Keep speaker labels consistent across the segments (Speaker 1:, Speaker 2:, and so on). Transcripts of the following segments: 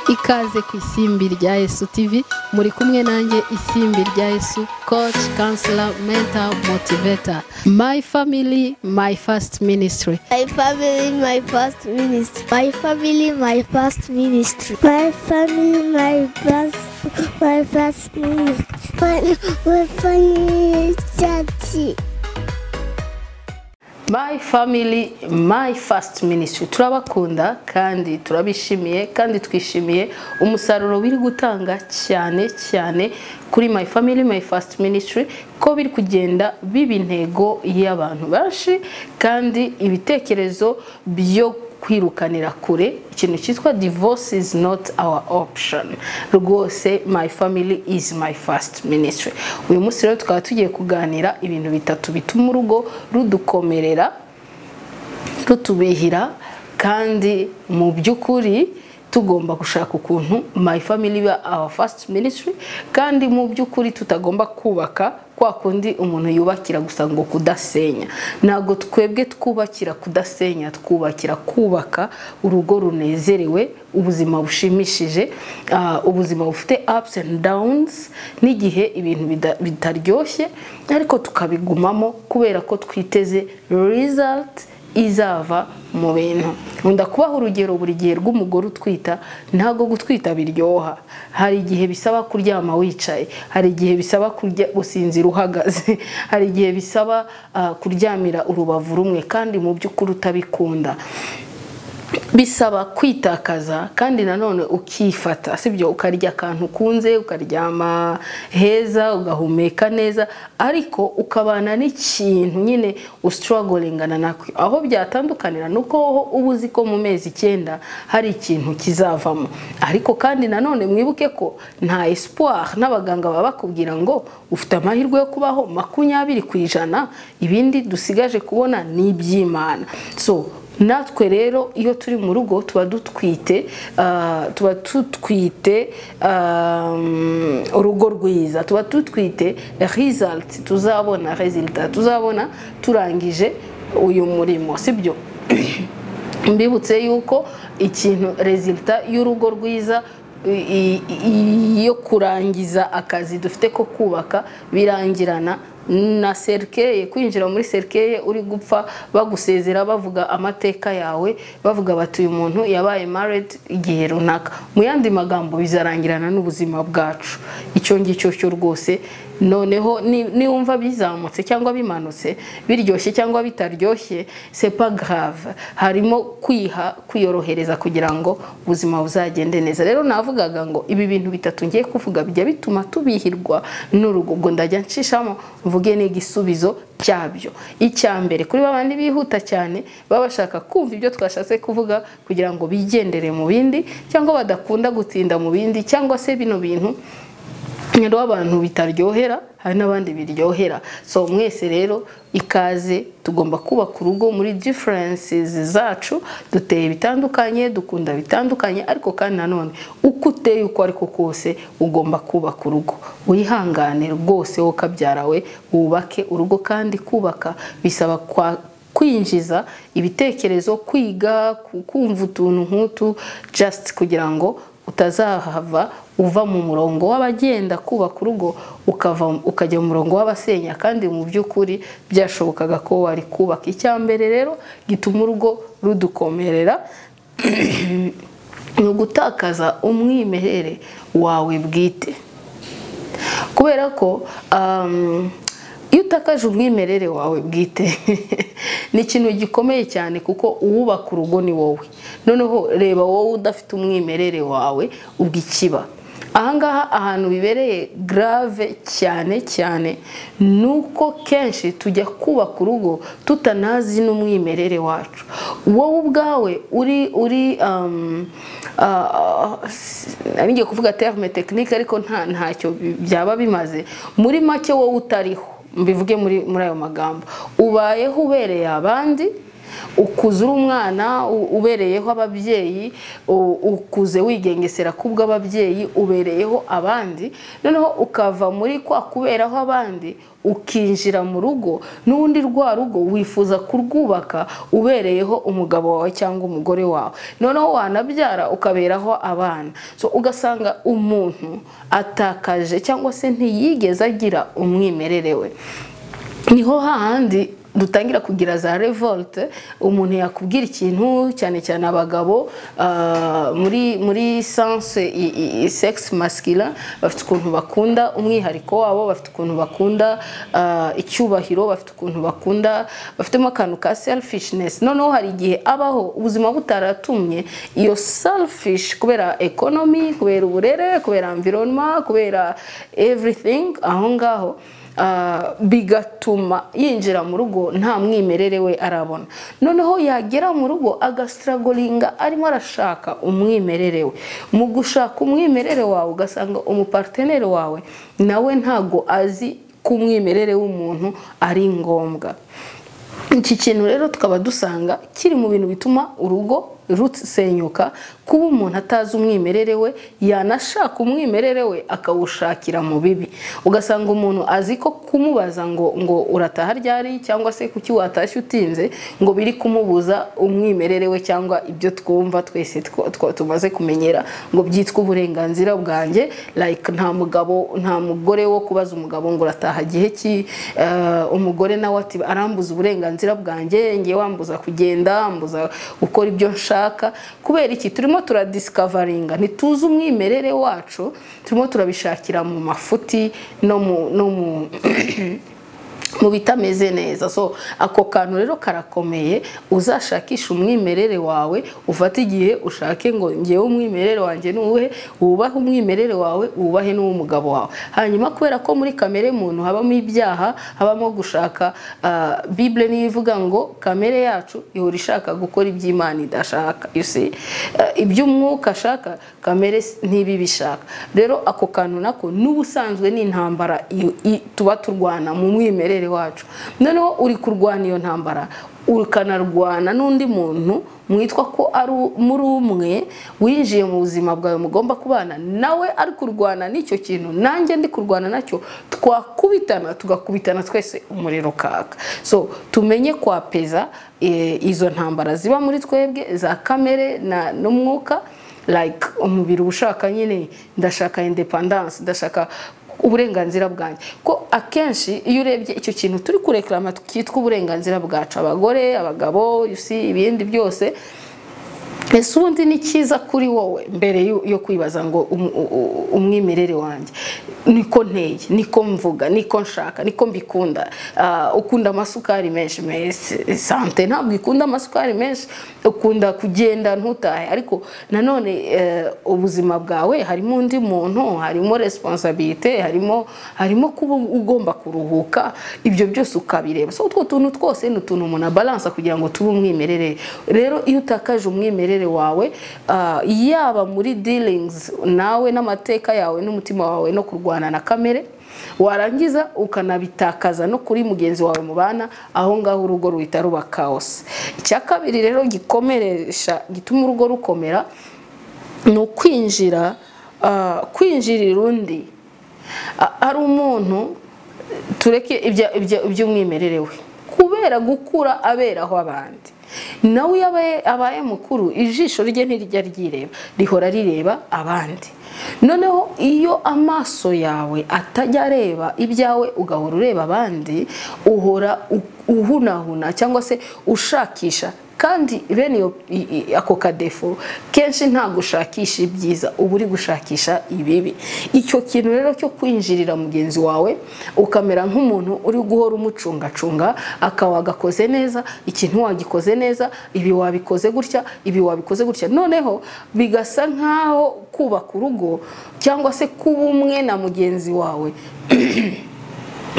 Speaker 1: ikaze ku isimbi rya Yesu TV muri kumwe nanjye isimbi rya Yesu coach counselor mentor motivator my family my first ministry
Speaker 2: My family, my first ministry.
Speaker 3: My family, my first ministry.
Speaker 4: My family, my first, my first ministry. My, my family, church.
Speaker 1: my family my first ministry turabakunda kandi turabishimiye kandi twishimiye umusaruro biri gutanga cyane cyane kuri my family my first ministry ko biri kugenda biba intego y'abantu benshi kandi ibitekerezo byo kwirukanira kure ikintu cyitwa divorce is not our option rwose my family is my first ministry uyu munsi rero tukaba tugiye kuganira ibintu bitatu bituma urugo rudukomerera rutubihira kandi mu by'ukuri tugomba gushaka ukuntu my family iba our first ministry kandi mu by'ukuri tutagomba kubaka kwa kundi umuntu yubakira gusa ngo kudasenya ntabwo twebwe twubakira kudasenya twubakira kubaka urugo runezerewe ubuzima bushimishije ah, ubuzima bufite ups and downs n'igihe ibintu bida- bitaryoshye ariko tukabigumamo kubera ko twiteze result izava mu bintu nkunda kubaha urugero buri gihe rw'umugore utwita ntabwo gutwita biryoha hari igihe bisaba kuryama wicaye hari igihe bisaba kurya gusinzira uhagaze hari igihe bisaba ah, kuryamira urubavu rumwe kandi mu by'ukuri utabikunda bisaba kwitakaza kandi nanone ukifata sibyo ukarya akantu ukunze ukaryama heza ugahumeka neza ariko ukabana n'ikintu nyine usitoragorengana nako aho byatandukanira ni uko wowe uba uzi ko mu mezi icyenda hari ikintu kizavamo ariko kandi nanone mwibuke ko nta esipuwari n'abaganga baba bakubwira ngo ufite amahirwe yo kubaho makumyabiri ku ijana ibindi dusigaje kubona ni iby'imana so natwe rero iyo turi mu rugo tuba dutwite ah, tuba dutwite um, urugo rwiza tuba dutwite result tuzabona resulta tuzabona turangije uyu murimo sibyo mbibutse yuko ikintu resulta y'urugo rwiza i- i- yo kurangiza akazi dufite ko kubaka birangirana na serikeye kwinjira muri serikeye uri gupfa bagusezera bavuga amateka yawe bavuga bati uyu muntu yabaye married igihe runaka mu yandi magambo bizarangirana n'ubuzima bwacu icyo ngicyo cyo rwose noneho ni- niwumva bizamutse cyangwa bimanutse biryoshye cyangwa bitaryoshye sepa grave harimo kwiha kwiyorohereza kugira ngo ubuzima buzagende neza rero navugaga ngo ibi bintu bitatu ngiye kuvuga bijya bituma tubihirwa n'urugo ubwo ndajya nshishamo mvuge n'igisubizo cyabyo icya mbere kuri babandi bihuta cyane baba bashaka kumva ibyo twashatse kuvuga kugira ngo bigendere mu bindi cyangwa badakunda gutinda mu bindi cyangwa se bino bintu rero abantu bitaryohera hari n'abandi biryohera so mwese rero ikaze tugomba kubaka urugo muri differences zacu duteye bitandukanye dukunda bitandukanye ariko kandi nanone uko uteye uko ariko kose ugomba kubaka urugo wihangane rwose wowe ukabyara we wubake urugo kandi kubaka bisaba kwa kwinjiza ibitekerezo kwiga ku- kumva utuntu nk'utu just kugira ngo utazahava uva mu murongo w'abagenda kubaka urugo ukava ukajya mu murongo w'abasenya kandi mu by'ukuri byashobokaga ko wari kubaka icya mbere rero gituma urugo rudukomerera ni ugutakaza umwimerere wawe bwite kubera ko um, iyo utakaje umwimerere wawe bwite ni ikintu gikomeye cyane kuko uwubaka urugo ni wowe noneho reba wowe udafite umwimerere wawe ubwo ikiba ahangaha ahantu bibereye grave cyane cyane ni uko kenshi tujya kubaka urugo tutanazi n'umwimerere wacu wowe ubwawe uri uri um, ah, s- nari ngiye kuvuga terme tekinike ariko nta ntacyo bi- byaba bimaze muri make wowe utariho mbivuge muri muri ayo magambo ubayeho ubereye abandi ukuze uri umwana u- ubereyeho ababyeyi u- ukuze wigengesera kubw'ababyeyi ubereyeho abandi noneho ukava muri kwa kuberaho abandi ukinjira mu rugo n'ubundi rwa rugo wifuza kurwubaka ubereyeho umugabo wawe cyangwa umugore wawe noneho wanabyara ukaberaho abana so ugasanga umuntu atakaje cyangwa se ntiyigeze agira umwimerere we niho hahandi dutangira kugira za revolte umuntu yakubwira ikintu cyane cyane abagabo ah, muri muri sense i- i- i- sex masculine bafite ukuntu bakunda umwihariko wabo bafite ukuntu bakunda ah, icyubahiro bafite ukuntu bakunda bafitemo akantu ka selfishness noneho hari igihe abaho ubuzima butaratumye iyo selfish kubera economy kubera uburere kubera environment kubera everything aho ngaho Ah, bigatuma yinjira mu rugo nta mwimerere we arabona noneho yagera mu rugo agasitaragoringa arimo arashaka umwimerere we mu gushaka umwimerere wawe ugasanga umuparteneri wawe nawe ntago azi ko umwimerere w'umuntu ari ngombwa iki kintu rero tukaba dusanga kiri mu bintu bituma urugo rusenyuka kuba umuntu atazi umwimerere we yanashaka umwimerere we akawushakira mu bibi ugasanga umuntu azi ko kumubaza ngo ngo urataha ryari cyangwa se kuki watashye utinze ngo biri kumubuza umwimerere we cyangwa ibyo twumva twese two- two- tumaze kumenyera ngo byitwe uburenganzira bwanjye like nta mugabo nta mugore wo kubaza umugabo ngo urataha gihe ki eh, umugore nawe ati arambuza uburenganzira bwanjye ngiye wambuza kugenda ambuza gukora ibyo nshaka kubera iki turimo turadisikavaringa ntituzi umwimerere wacu turimo turabishakira mu mafuti no mu no mu mu bitameze neza so ako kantu rero karakomeye uzashakisha umwimerere wawe ufate igihe ushake ngo ngewe umwimerere wanjye ni uwuhe wubahe umwimerere wawe wubahe n'uw'umugabo wawe hanyuma kubera ko muri kamere y'umuntu habamo ibyaha habamo gushaka ah, bible niyo ivuga ngo kamere yacu ihora ishaka gukora ibyo imana idashaka you see. Ah, ibyo umwuka ashaka kamere si- ntibibishaka rero ako kantu nako n'ubusanzwe ni intambara iyo- i- tuba turwana mu mwimerere wacu noneho uri kurwana iyo ntambara ukanarwana n'undi muntu mwitwa ko ari u- muri umwe winjiye mu buzima bwawe mugomba kubana nawe ari kurwana n'icyo kintu nanjye ndi kurwana nacyo twakubitana tugakubitana twese umuriro kaka so tumenye kwapeza eh, izo ntambara ziba muri twebwe za kamere na n'umwuka like umubiri uba ushaka nyine ndashaka independance ndashaka uburenganzira bwanjye ko akenshi iyo urebye icyo kintu turi kureklama cyitwa uburenganzira bwacu abagore abagabo you see, ibindi byose ese ubundi ni cyiza kuri wowe mbere yo- yo kwibaza ngo um- u- u- umwimerere wanjye niko nteye niko mvuga niko nshaka niko mbikunda Ah, ukunda amasukari menshi mese sante ntabwo ikunda amasukari menshi ukunda kugenda ntutahe ariko nanone eh, ubuzima bwawe harimo undi muntu harimo responsabilite harimo harimo kuba ugomba kuruhuka ibyo byose ukabireba so utwo tuntu twose ni utuntu umuntu abalansa kugira ngo tube umwimerere rero iyo utakaje umwimerere wawe ah, yaba muri dealings nawe n'amateka yawe n'umutima wawe no kurwana na kamere warangiza ukanabitakaza no kuri mugenzi wawe mubana aho ngaho urugo ruhita ruba kaos icya kabiri rero gikomeresha gituma urugo rukomera ni ukwinjira ah, kwinjirira undi A- ari umuntu tureke ibya- ibya- iby'umwimerere we kubera gukura aberaho abandi nawe iyo abaye- abaye mukuru ijisho rye ntirijya ryireba rihora rireba abandi noneho iyo amaso yawe atajya areba ibyawe ugahora ureba abandi uhora u- uhunahuna cyangwa se ushakisha kandi bene iyo- i- i- ako kadefo kenshi nta gushakisha ibyiza uba uri gushakisha ibibi icyo kintu rero cyo kwinjirira mugenzi wawe ukamera nk'umuntu uri guhora umucungacunga aka wagakoze neza ikintu wagikoze neza ibi wabikoze gutya ibi wabikoze gutya noneho bigasa nk'aho kubaka urugo cyangwa se kuba umwe na mugenzi wawe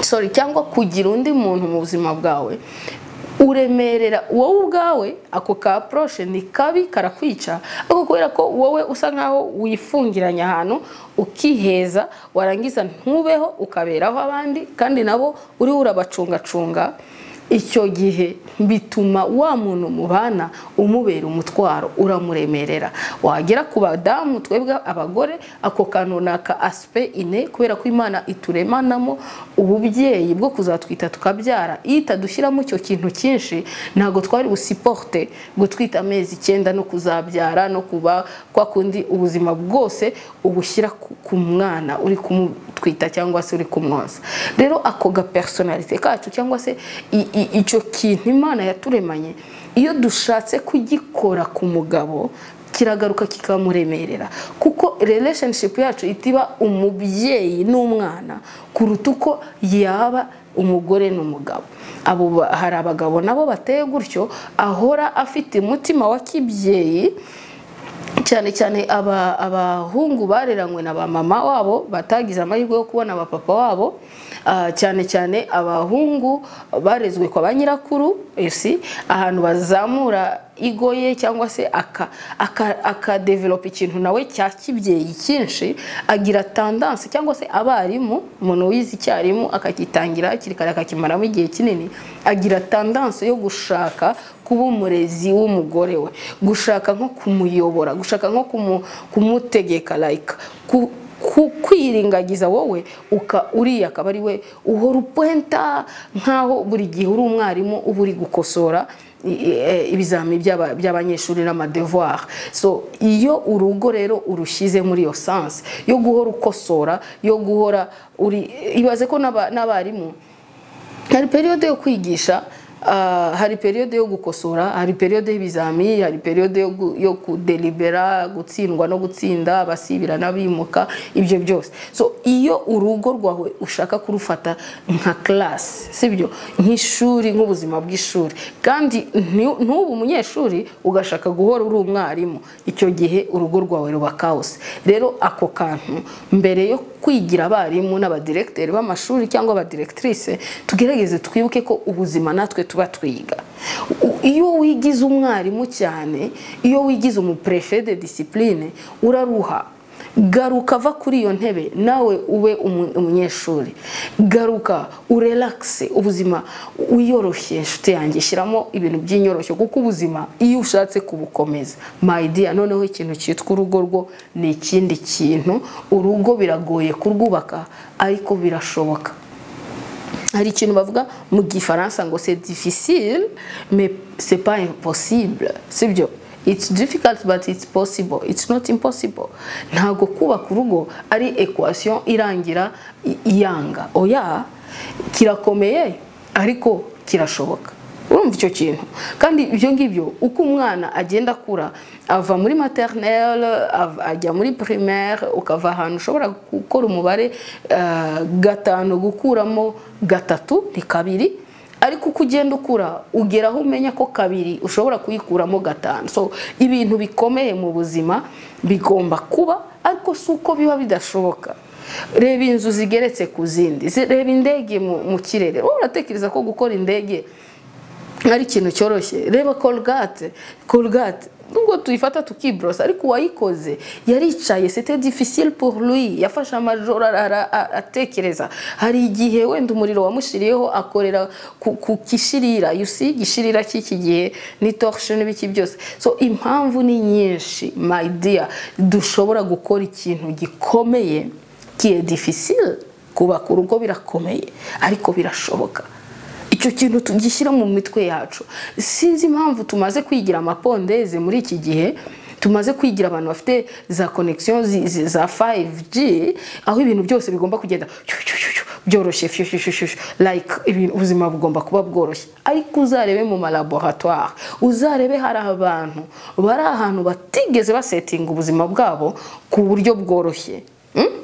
Speaker 1: sorry cyangwa kugira undi muntu mu buzima bwawe uremerera wowe ubwawe ako ka approche ni kabi karakwica ariko kubera ko wowe usa nkaho wifungiranya ahantu ukiheza warangiza ntubeho ukaberaho abandi kandi nabo uriho urabacungacunga icyo gihe bituma wa muntu mubana umubera umutwaro uramuremerera wagera ku badamu twebwe abagore ako kantu runaka asipe ine kubera ko imana ituremanamo ububyeyi bwo kuzatwita tukabyara iyo itadushyiramo icyo kintu cyinshi ntabwo twari busiporute gutwita amezi icyenda no kuzabyara no kuba kwa kundi ubuzima bwose ubushyira ku- ku mwana uri kumutwita cyangwa se uri kumwoza rero ako gapersonalite kacu cyangwa se i- i- icyo kintu imana yaturemanye iyo dushatse kugikora ku mugabo kiragaruka kikamuremerera kuko relationship yacu itiba umubyeyi n'umwana kuruta uko yaba umugore n'umugabo abo ba- hari abagabo nabo bateye gutyo ahora afite umutima wa kibyeyi cyane cyane aba- abahungu bareranywe na ba mama wabo batagize amahirwe yo kubona ba papa wabo ah, cyane cyane abahungu barezwe kwa ba nyirakuru esi ahantu bazamura igo ye cyangwa se aka- aka- akadevelopa ikintu nawe cya kibyeyi cyinshi agira tandanse cyangwa se abarimu umuntu wize icyarimu akakitangira hakiri kare akakimaramo igihe kinini agira tandanse yo gushaka kuba umurezi w'umugore we gushaka nko kumuyobora gushaka nko kumu- kumutegeka like ku- ku- kwiringagiza wowe uka uriya akaba ari we uhora upwenta nkaho buri gihe uri umwarimu uba uri gukosora i- i- eh, ibizamini by'aba- by'abanyeshuri n'amadevoir so iyo urugo rero urushyize muri iyo sanse yo guhora ukosora yo guhora uri ibaze ko n'aba- n'abarimu hari periyode yo kwigisha ah, hari periyode yo gukosora hari periyode y'ibizami hari periyode yo gu- yo kudelibera gutsindwa no gutsinda abasibira n'abimuka ibyo byose so iyo urugo rwawe ushaka kurufata nka class sibyo nk'ishuri nk'ubuzima bw'ishuri kandi ntu- ntuba umunyeshuri ugashaka guhora uri umwarimu icyo gihe urugo rwawe ruba kaos rero ako kantu mbere yo kwigira abarimu n'abadiregiteri b'amashuri cyangwa abadiregitirise tugerageze twibuke ko ubuzima natwe tuba twiga U- iyo wigize umwarimu cyane iyo wigize umuperefe de disipurine uraruha garuka va kuri iyo ntebe nawe ube umu- umunyeshuri garuka urelakise ubuzima wiyoroshye inshuti yanjye shyiramo ibintu by'inyoroshyo kuko ubuzima iyo ushatse kubukomeza mayidiya noneho ikintu cyitwa urugo rwo ni ikindi kintu urugo biragoye kurwubaka ariko birashoboka hari ikintu bavuga mu gifaransa ngo c'est difficile mais c'est pas impossible sibyo it's difficult but it's possible it's not impossible ntabwo kubaka urugo ari equation irangira i- iyanga oya kirakomeye ariko kirashoboka urumva icyo kintu kandi ibyo ngibyo uko umwana agenda akura ava muri materinere av- ajya muri primaire ukava ahantu ushobora gukora umubare eh, gatanu gukuramo gatatu ni kabiri ariko uko ugenda ukura ugera aho umenya ko kabiri ushobora kuyikuramo gatanu so ibintu bikomeye mu buzima bigomba kuba ariko si uko biba bidashoboka reba inzu zigeretse ku zindi zi- reba indege mu mu kirere wowe uratekereza ko gukora indege ari ikintu cyoroshye reba korogate korogate nubwo tuyifata tukiborosa ariko uwayikoze yaricaye sete difficile pour lui yafashe amajoro ara- ara- a- atekereza hari igihe wenda umuriro wamushiriyeho akorera ku ku gishirira you see igishirira cy'iki gihe ni torshe n'ibiki byose so impamvu ni nyinshi my dear dushobora gukora ikintu gikomeye qui est difficile kubaka urugo birakomeye ariko birashoboka icyo kintu tugishyira mu mitwe yacu sinzi impamvu tumaze kwigira amapondeze muri iki gihe tumaze kwigira abantu bafite za konegisiyo za 5G aho ibintu byose bigomba kugenda cyu- cyu- cyu- cyu, byoroshye fyu- fyu- fyu- fyu- like ibintu- ubuzima bugomba kuba bworoshye ariko uzarebe mu malaboratware uzarebe hari abantu bari ahantu batigeze basetinga ubuzima bwabo ku buryo bworoshye Mm?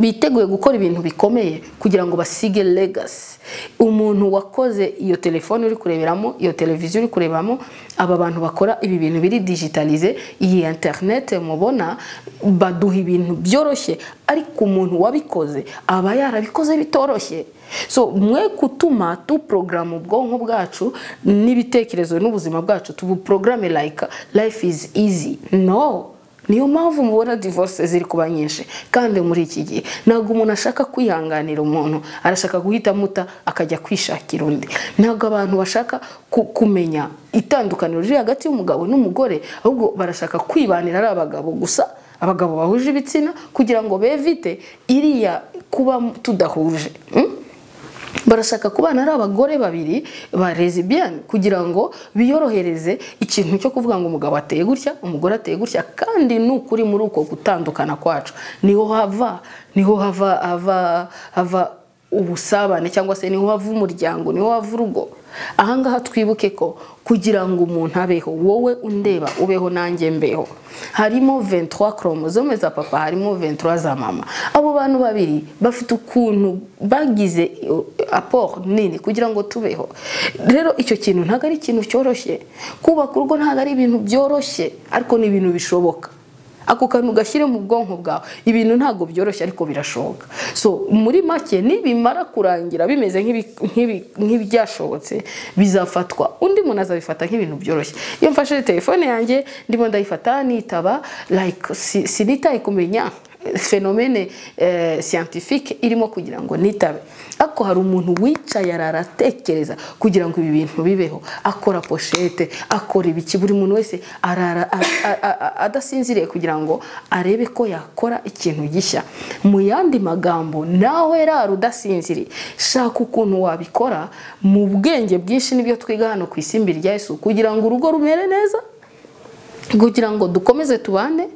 Speaker 1: biteguye gukora ibintu bikomeye kugira ngo basige legasi umuntu wakoze iyo telefone uri kureberamo iyo televiziyo uri kurebamo aba bantu bakora ibi bintu biri digitalize iyi interinete mubona baduha ibintu byoroshye ariko umuntu wabikoze aba yarabikoze bitoroshye so mwe gutuma tuporogaramu ubwonko bwacu n'ibitekerezo n'ubuzima bwacu tubuporogaramu like life is easy no niyo mpamvu mubona divorce ziri kuba nyinshi kandi muri iki gihe ntabwo umuntu ashaka kwihanganira umuntu arashaka guhita amuta akajya kwishakira undi ntabwo abantu bashaka ku- kumenya itandukaniro riri hagati y'umugabo n'umugore ahubwo barashaka kwibanira ari abagabo gusa abagabo bahuje ibitsina kugira ngo bevite iriya kuba tudahuje Mm? barashaka kubana ari abagore babiri ba lesbian kugira ngo biyorohereze ikintu cyo kuvuga ngo umugabo ateye gutya umugore ateye gutya kandi n'ukuri muri uko gutandukana kwacu niho hava niho hava hava hava ubusabane cyangwa se niho hava umuryango niho hava urugo ahangaha twibuke ko kugira ngo umuntu abeho wowe undeba ubeho nanjye mbeho harimo 23 chromosome za papa harimo 23 za mama abo bantu babiri bafite ukuntu bagize apport nini kugira ngo tubeho rero icyo kintu ntabwo ari ikintu cyoroshye kubaka urugo ntabwo ari ibintu byoroshye ariko ni ibintu bishoboka ako kantu ugashyire mu bwonko bwawe ibintu ntabwo byoroshye ariko birashoboka so muri make nibimara kurangira bimeze nk'ibi- nk'ibi- nk'ibyashobotse bizafatwa undi muntu azabifata nk'ibintu byoroshye iyo mfashe telefone yanjye ndimo ndayifata nitaba like si- sinitaye kumenya fenomene eh, scientifique irimo kugira ngo nitabe ariko hari umuntu wicaye arara atekereza kugira ngo ibi bintu bibeho akora poshete akora ibiki buri muntu wese arara a- a- a- a- adasinziriye kugira ngo arebe ko yakora ikintu gishya mu yandi magambo nawe rara udasinziriye shaka ukuntu wabikora mu bwenge bwinshi nibyo twiga hano ku isimbi rya Yesu kugira ngo urugo rumere neza kugira ngo dukomeze tubane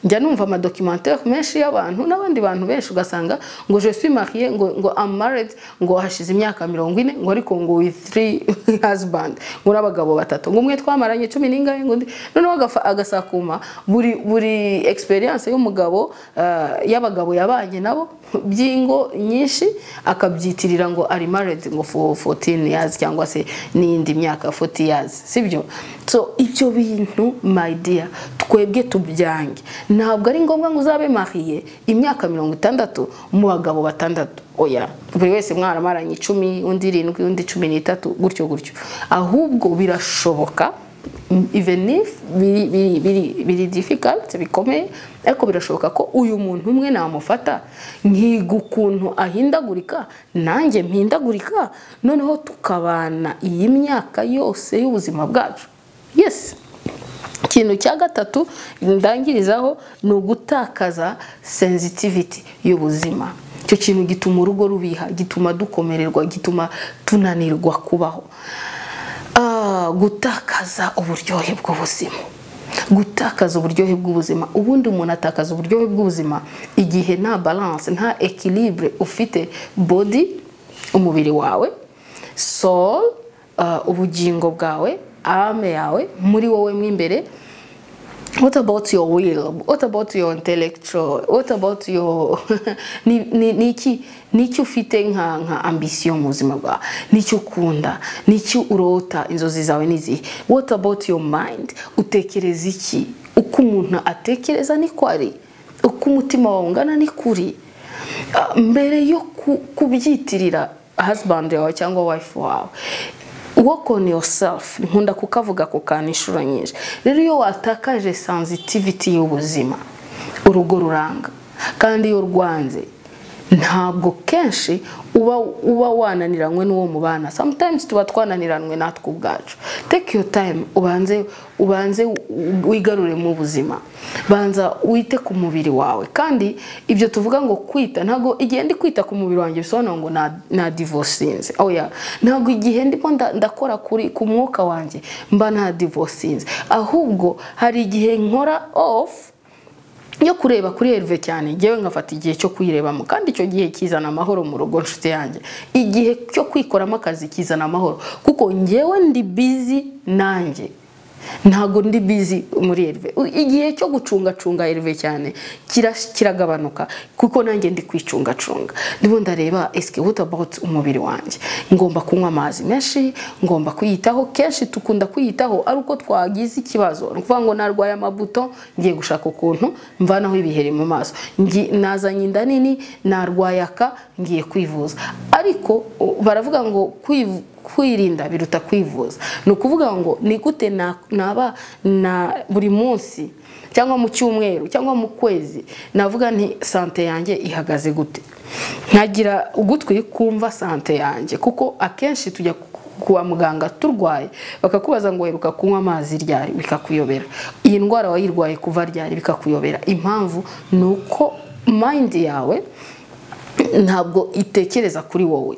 Speaker 1: njya numva amadokimantere menshi y'abantu n'abandi bantu benshi ugasanga ngo je suis marié ngo ngo am married ngo hashize imyaka mirongo ine ngo ariko ngo with three husband ngo n'abagabo batatu ngo umwe twamaranye cumi n'ingahe ngo undi noneho agafa- agasakuma buri buri experience y'umugabo ah, y'abagabo yabanye nabo by'ingo nyinshi akabyitirira ngo ari married ngo for 14 years cyangwa se n'indi myaka 40 years sibyo so ibyo bintu my dear twebwe tubyange ntabwo ari ngombwa ngo uzabe mariye imyaka mirongo itandatu mu bagabo batandatu oya buri wese mwaramaranye icumi undi irindwi undi cumi n'itatu gutyo gutyo ahubwo birashoboka even if biri biri biri biri difficult bikomeye ariko birashoboka ko uyu muntu umwe namufata nkiga ukuntu ahindagurika nanjye mpindagurika noneho tukabana iyi myaka yose y'ubuzima bwacu yes ikintu cya gatatu ndangirizaho ni ugutakaza sensitivity y'ubuzima icyo kintu gituma urugo rubiha gituma dukomererwa gituma tunanirwa kubaho Ah, gutakaza uburyohe bw'ubuzima gutakaza uburyohe bw'ubuzima ubundi umuntu atakaza uburyohe bw'ubuzima igihe nta balance nta equilibre ufite body umubiri wawe soul uh, ubugingo bwawe ame yawe muri wowe mo imbere what about your will what about your intellectual what about your ni ni- ni iki ni iki ufite nka nka ambition mu buzima bwawe ni iki ukunda ni iki urota inzozi zawe ni izihe what about your mind utekereza iki uko umuntu atekereza ni ko ari uko umutima wawe ungana ni kuri Ah, mbere yo ku- kubyitirira husband yawe cyangwa wife wawe work on yourself nkunda kukavuga ako kantu inshuro nyinshi rero iyo watakaje sensitivity y'ubuzima urugo ruranga kandi iyo rwanze ntabwo kenshi uba uba wananiranywe n'uwo mubana sometimes tuba twananiranywe natwe ubwacu take your time ubanze ubanze u- wigarure mu buzima banza wite ku mubiri wawe kandi ibyo tuvuga ngo kwita ntabwo igihe ndi kwita ku mubiri wanjye bisobanura ngo na, na divorcinze oya ntabwo igihe ndimo nda- ndakora kuri ku mwuka wanjye mba na divorcinze ahubwo hari igihe nkora off yo kureba kuri herve cyane ngewe ngafata igihe cyo kuyirebamo kandi icyo gihe kizana amahoro mu rugo nshuti yanjye igihe cyo kwikoramo akazi kizana amahoro kuko ngewe ndi bizi nanjye ntago ndi bizi muri herve U- igihe cyo gucungacunga herve cyane kira- kiragabanuka kuko nanjye ndi kwicungacunga ndimo ndareba esike what about umubiri wanjye ngomba kunywa amazi menshi ngomba kwiyitaho kenshi tukunda kwiyitaho ari uko twagize ikibazo ni ukuvuga ngo narwaye amabuto ngiye gushaka ukuntu mvanaho ibiheri mu maso Ngi- nazanye inda nini narwaye aka ngiye kwivuza ariko o- baravuga ngo kwiv- kwirinda biruta kwivuza ni ukuvuga ngo ni gute na- naba na buri munsi cyangwa mu cyumweru cyangwa mu kwezi navuga nti sante yanjye ihagaze gute nkagira ugutwi kumva sante yanjye kuko akenshi tujya ku- kwa muganga turwaye bakakubaza ngo heruka kunywa amazi ryari bikakuyobera iyi ndwara wayirwaye kuva ryari bikakuyobera impamvu ni uko mayindi yawe ntabwo itekereza kuri wowe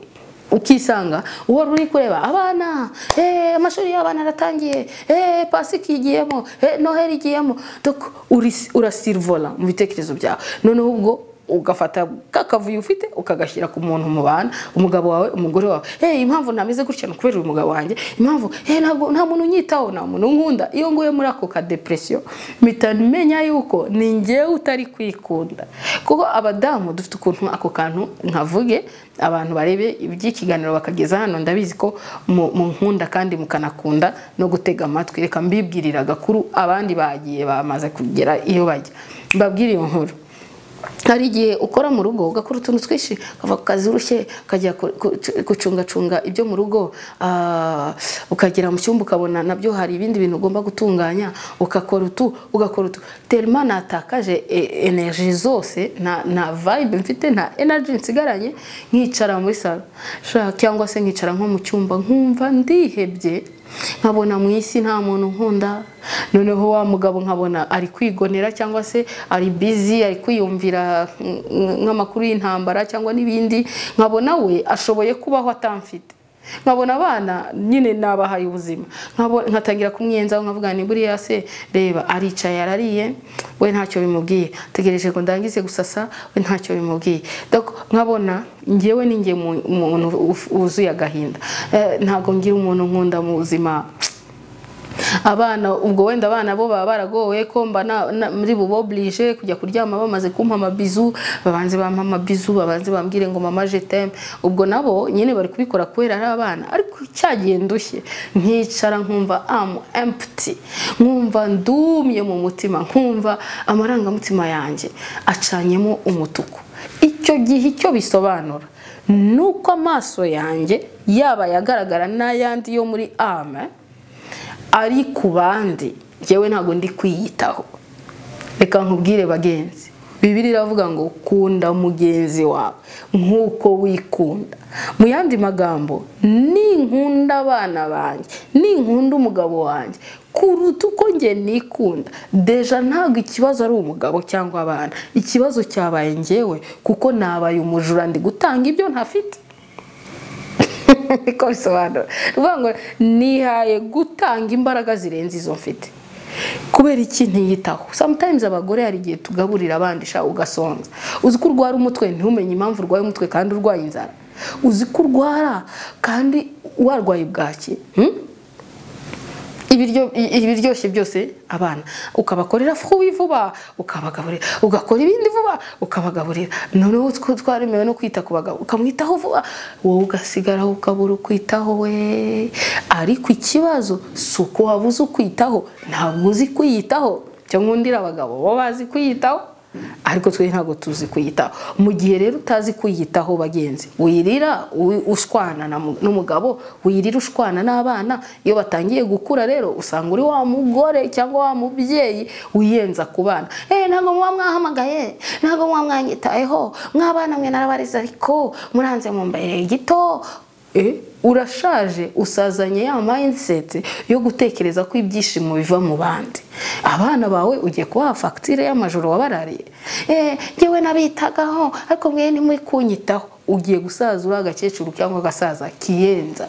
Speaker 1: ukisanga uhora uri kureba abana eh, amashuri y'abana aratangiye eh, pasika igiyemo eh, noheli igiyemo Dok, uri- urasirivora mu bitekerezo byawe noneho ubwo ugafata kakavuyo ufite ukagashyira ku muntu mubana umugabo wawe umugore wawe eh impamvu ntameze gutya ni ukubera uyu mugabo wanjye impamvu eh ntabwo nta muntu unyitaho nta muntu unkunda iyo nguye muri ako ka depression mpita menya yuko ni njyewe utari kwikunda kuko abadamu dufite ukuntu ako kantu nkavuge abantu barebe iby'ikiganiro bakageza hano ndabizi ko mu mu nkunda kandi mukanakunda no gutega amatwi reka mbibwirira agakuru abandi bagiye bamaze kugera iyo bajya mbabwire iyo nkuru hari igihe ukora mu rugo ugakora utuntu twinshi ukava ku kazi urushye ukajya ku- ku- gucungacunga ibyo mu rugo ah, ukagera mu cyumba ukabona nabyo hari ibindi bintu ugomba gutunganya ugakora utu ugakora utu terima natakaje e- energy zose nta nta vibe mfite nta energy nsigaranye nkicara muri salo Sha, cyangwa se nkicara nko mu cyumba nkumva ndihebye nkabona mu isi nta muntu nkunda noneho wa mugabo nkabona ari kwigonera cyangwa se ari bizi ari kwiyumvira mm, mm, nk'amakuru y'intambara cyangwa n'ibindi nkabona we ashoboye kubaho atamfite nkabona abana nyine nabahaye ubuzima Nkabo- nkatangira kumwiyenzaho nkavuga ni buriya se reba aricaye arariye we ntacyo bimubwiye tegereje ngo ndangize gusasa we ntacyo bimubwiye Dok, nkabona njyewe ni njye mu- umuntu uf- wuzuye agahinda Eh, ntabwo ngira umuntu nkunda mu buzima abana ubwo wenda abana bo baba baragowe ko mba na- na- muri buboburije kujya kuryama bamaze kumpa amabizu babanze bampa amabizu babanze bambwire ngo mama je t'aime." ubwo nabo nyine bari kubikora kubera ari abana ariko cyagiye ndushye nkicara nkumva am empty nkumva ndumye mu mutima nkumva amarangamutima yanjye acanyemo umutuku icyo gihe icyo bisobanura ni uko amaso yanjye yaba ayagaragara n'ayandi yo muri ame ari ku bandi ngewe ntabwo ndi kwiyitaho reka nkubwire bagenzi bibiri iravuga ngo kunda mugenzi wawe nk'uko wikunda mu yandi magambo ninkunda abana banjye ninkunda umugabo wanjye kuruta uko nge nikunda deja ntabwo ikibazo ari umugabo cyangwa abana ikibazo cyabaye ngewe kuko nabaye umujura ndi gutanga ibyo ntafite niko bisobanura ni ukuvuga ngo nihaye gutanga imbaraga zirenze izo mfite kubera iki ntiyitaho sometimes abagore hari igihe tugaburira abandi sha ugasonza uzi ko urwara umutwe ntumenye impamvu urwaye umutwe kandi urwaye inzara uzi ko urwara kandi warwaye bwaki hmm? ibiryo i- ibiryoshye byose abana ukabakorera fuwi vuba ukabagaburira ugakora ibindi vuba ukabagaburira noneho two twaremewe no kwita ku bagabo ukamwitaho vuba wowe ugasigaraho ukabura ukwitaho we ariko ikibazo si uko wabuze ukwitaho ntabwo uzi kwiyitaho cyangwa undi abagabo bo bazi kwiyitaho ariko twe ntabwo tuzi kwiyitaho mu gihe rero utazi kwiyitaho bagenzi wirira wi- ushwana na mu- n'umugabo wirira ushwana n'abana iyo batangiye gukura rero usanga uri wa mugore cyangwa wa mubyeyi wiyenza ku bana eh ntabwo muba mwahamagaye ntabwo muba mwanyitayeho mw'abana mwe narabariza ariko muranze mu mbere gito Eh, urashaje usazanye ya mindset yo gutekereza ko ibyishimo biva mu bandi abana bawe ugiye kubaha fagitire y'amajoro wabarariye eh ngewe nabitagaho ariko mwe ntimuri kunyitaho ugiye gusaza uri agakecuru cyangwa agasaza kiyenza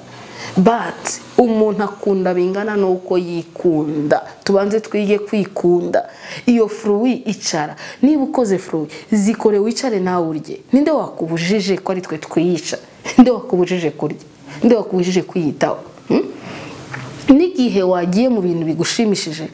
Speaker 1: but umuntu akunda bingana n'uko yikunda tubanze twige kwikunda iyo furuwi icara niba ukoze furuwi zikore wicare nawe urye ninde wakubujije ko ari twe twiyica nde wakubujije kurya nde wakubujije kwiyitaho Hmm? n'igihe wagiye mu bintu bigushimishije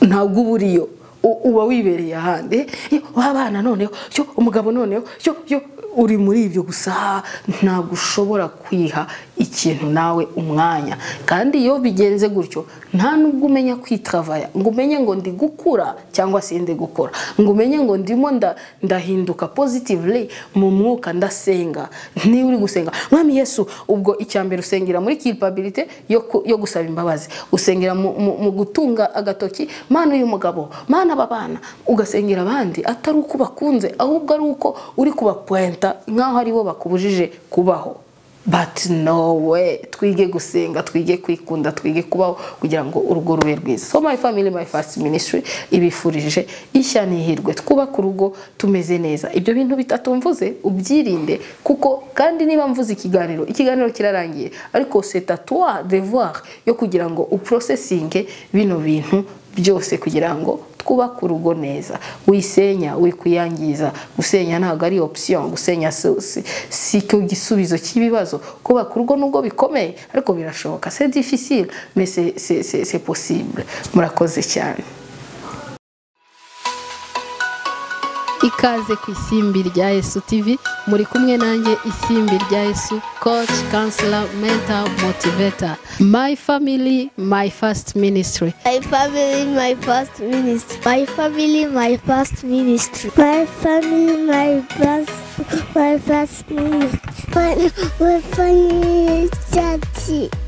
Speaker 1: ntabwo uba uriyo u- uba wibereye ahandi Eh, w'abana noneho cyo umugabo noneho cyo cyo uri muri ibyo gusa ntabwo ushobora kwiha ikintu nawe umwanya kandi iyo bigenze gutyo nta nubwo umenya kwitravaya ngo umenye ngo ndi gukura cyangwa si ndi gukora ngo umenye ngo ndimo nda- ndahinduka positively mu mwuka ndasenga niba uri gusenga mwami yesu ubwo icya mbere usengera muri culpabilité yo, ku- yo gusaba imbabazi usengera mu, mu, mu gutunga agatoki mana uyu mugabo mana aba bana ugasengera abandi atari uko bakunze ahubwo ari uko uri kubapuenta nk'aho ari bo bakubujije kubaho but no way twige gusenga twige kwikunda twige kubaho kugira ngo urugo rube rwiza so my family my first ministry ibifurije ishya n'ihirwe twubake urugo tumeze neza ibyo bintu bitatu mvuze ubyirinde kuko kandi niba mvuze ikiganiro ikiganiro kirarangiye ariko c'est à toi devoir yo kugira ngo uprosesinge bino bintu byose kugira ngo twubake urugo neza wisenya wikuyangiza gusenya ntabwo ari option gusenya si- si- si cyo gisubizo cy'ibibazo kubaka urugo nubwo bikomeye ariko birashoboka c'est difficile mais c'est- c'est c'est- c'est possible murakoze cyane ikaze ku isimbi rya yesu tv muri kumwe nanjye isimbi rya yesu coach counselor mentor motivator my family my first ministry
Speaker 2: My family, my first ministry.
Speaker 3: My family, my first ministry.
Speaker 4: My family, my first, my first ministry. My, my family, daddy.